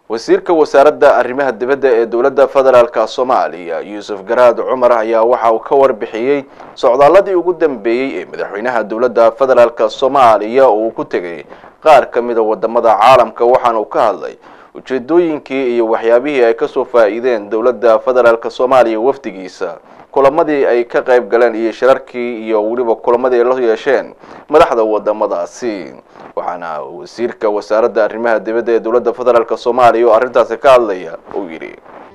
wasiirka wasaaradda arrimaha dibadda ee dowladda federaalka soomaaliya yuusuf garaad cumar ayaa waxa uu ka warbixiyey socdaaladii ugu dambeeyey ee madaxweynaha dowladda federaalka soomaaliya uu ku tegay qaar ka mida wadamada caalamka waxaana uu ka hadlay ujeedooyinkii iyo waxyaabihii ay kasoo faa-iideen dowladda federaalka soomaaliya wafdigiisa kulamadii ay ka qayb galeen iyo shirarkii iyo weliba kulamadii ay la yeesheen madaxda wadamadaasi waxaana wasiirka wasaaradda arrimaha dibadda ee dowladda federaalk soomaaliya oo arrintaasi ka hadlaya uu yidhi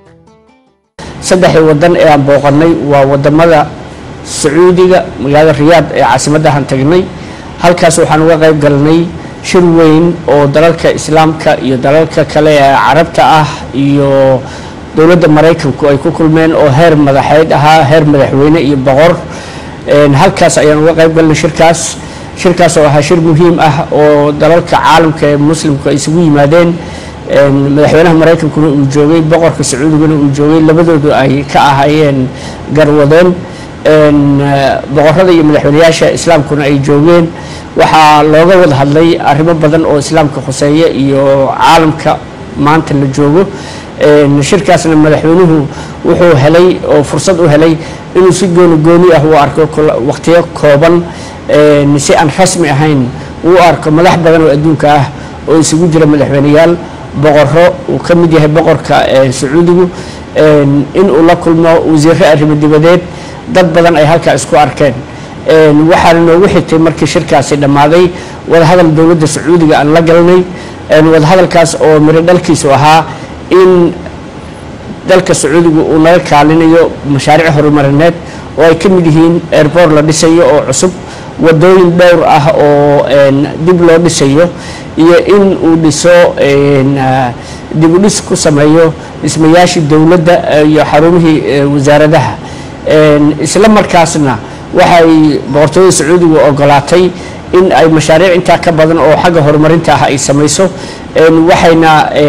saddexdii wadan ee aan booqanay waa wadamada sacuudiga magaalada riyaad ee caasimaddahan tagnay halkaas waxaan uga qayb galnay shir weyn oo dalalka islaamka iyo dalalka kale ee carabta ah iyo dowladda maraykanku ay ku kulmeen oo heer madaxeed ahaa heer madaxweyne iyo boqor halkaas ayaan uga qayb galnay shirkaas shirkaas oo ahaa shir muhiim ah oo dalalka caalamka ee muslimku ay isugu yimaadeen madaxweynaha maraykankuna uu joogay boqorka sacuudiguna uu joogay labadoodu ay ka ahaayeen garwadeen boqorada iyo madaxweyneyaasha islaamkuna ay joogeen waxaa looga wada hadlay arrimo badan oo islaamka khuseeya iyo caalamka maanta la joogo shirkaasna madaxweynuhu wuxuu helay oo fursad u helay inuu si gooni gooni ah u arko waqtiyo kooban si aan rasmi ahayn uu arko madax badan oo adduunka ah oo isugu jira madaxweyneyaal boqoro uu ka mid yahay boqorka sacuudigu inuu la kulmo wasiiro arrimo dibadeed dad badan ay halkaa isku arkeen waxaana noogu xigtay markii shirkaasi dhammaaday wadahadal dowladda sacuudiga aan la galnay wadahadalkaas oo miro dhalkiisu ahaa in dalka sacuudiga uu naga kaalinayo mashaariic horumarineed oo ay ka mid yihiin airboort la dhisayo oo cusub wadooyin dhowr ah oo dib loo dhisayo iyo in uu dhiso dib u dhis ku sameeyo dhismayaashii dowladda iyo xarumihii wasaaradaha isla markaasna waxay boqortooyada sacuudiga ogolaatay in ay mashaariic intaa ka badan oo xagga horumarinta ah ay samayso waxayna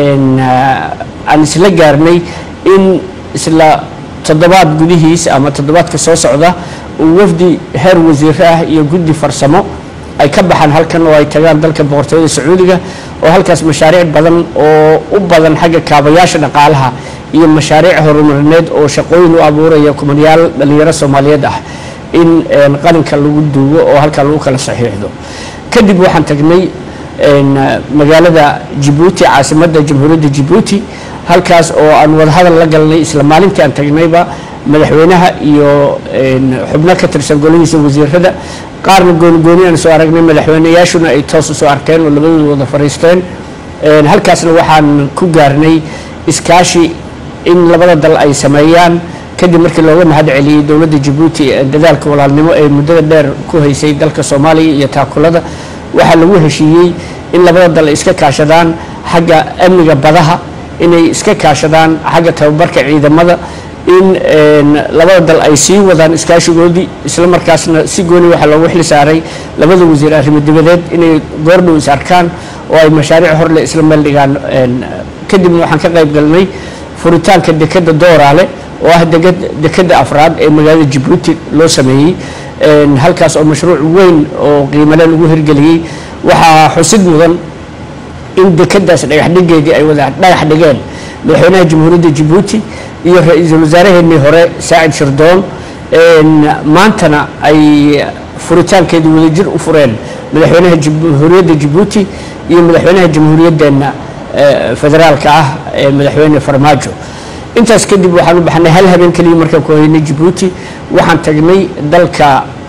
aan isla gaarnay in isla toddobaad gudihiis ama toddobaadka soo socda uu wafdi heer wasiiro ah iyo guddi farsamo ay ka baxaan halkan oo ay tagaan dalka boqortooyada sacuudiga oo halkaas mashaariic badan oo u badan xagga kaabayaasha dhaqaalaha iyo mashaariic horumarineed oo shaqooyin u abuuraya kumanyaal dhalinyaro soomaaliyeed ah in qalinka lagu duugo oo halkaa lagu kala saxiixdo kadib waxaan tagnay magaalada jibuuti caasimadda jamhuuriyadda jibuuti halkaas oo aan wadahadal la galnay isla maalintii aan tagnayba madaxweynaha iyo xubno ka tirsan golihiisa wasiirada qaarna goonigooni aan soo aragnay madaxweyneyaashuna ay toos usoo arkeen oo labadooda wada fariisteen halkaasna waxaan ku gaarnay iskaashi in labada dal ay sameeyaan kadib markii looga mahad celiyey dowladda jabuuti dadaalka walaalnimo ee muddada dheer ku haysay dalka soomaaliya iyo taakulada waxaa lagu heshiiyey in labada dal ay iska kaashadaan xagga amniga badaha inay iska kaashadaan xagga tababarka ciidamada in labada dal ay sii wadaan iskaashigoodii isla markaasna si gooni waxaa loogu xil saaray labada wasiir arrimo dibadeed inay goordhow is arkaan oo ay mashaariic horle isla meel dhigaan kadibna waxaan ka qayb galnay furitaanka dekadda dooraale oo ah dekadda afraad ee magaalada jabuuti loo sameeyey halkaas oo mashruuc weyn oo qiimale lagu hirgeliyey waxaa xusid mudan in dekadaas dhagaxdhigeedii ay wada dhagax dhigeen madaxweynaha jamhuuriyadda jabuuti iyo ra-iisul wasaaraheenii hore saacid shirdoon maantana ay furitaankeedii wadajir u fureen madaxweynaha jamhuuriyadda jabuuti iyo madaxweynaha jamhuuriyaddeena federaalka ah ee madaxweyne farmaajo intaas kadib waxaan u baxnay hal habeen keliya markaan ku haynay jabuuti waxaan tagnay dalka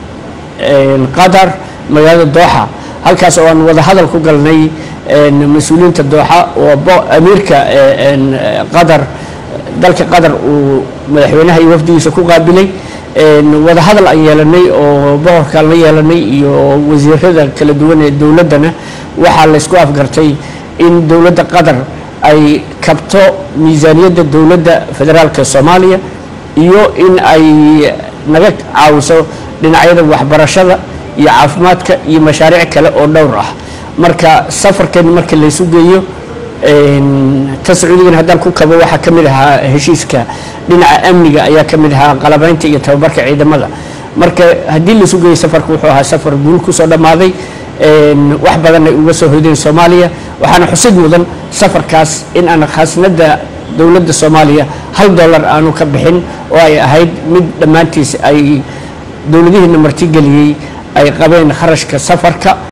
qatar magaalada dooxa halkaas oo aan wada hadal ku galnay mas-uuliyiinta dooxa oo amiirka qatar dalka qatar uu madaxweynaha iyo wafdigiisa ku qaabilay wada hadal aan yeelanay oo boqorkaan la yeelanay iyo wasiirada kala duwan ee dowladdana waxaa laysku afgartay in dowladda qatar ay kabto miisaaniyadda dowladda federaalka soomaaliya iyo in ay naga caawiso dhinacyada waxbarashada iyo caafimaadka iyo mashaariic kale oo dhowr ah marka safarkeeni markii laysu geeyo ta sacuudigana haddaan ku kabo waxaa ka mid ahaa heshiiska dhinaca amniga ayaa ka mid ahaa qalabaynta iyo tababarka ciidamada marka haddii laysu geeyo safarka wuxuu ahaa safar guul kusoo dhammaaday wax badan ay uga soo hoydeen soomaaliya waxaana xusid mudan safarkaas in aan khasnada dowladda soomaaliya hal dollar aanu ka bixin oo ay ahayd mid dhammaantiis ay dowladihiina martigeliyey ay qabeen kharashka safarka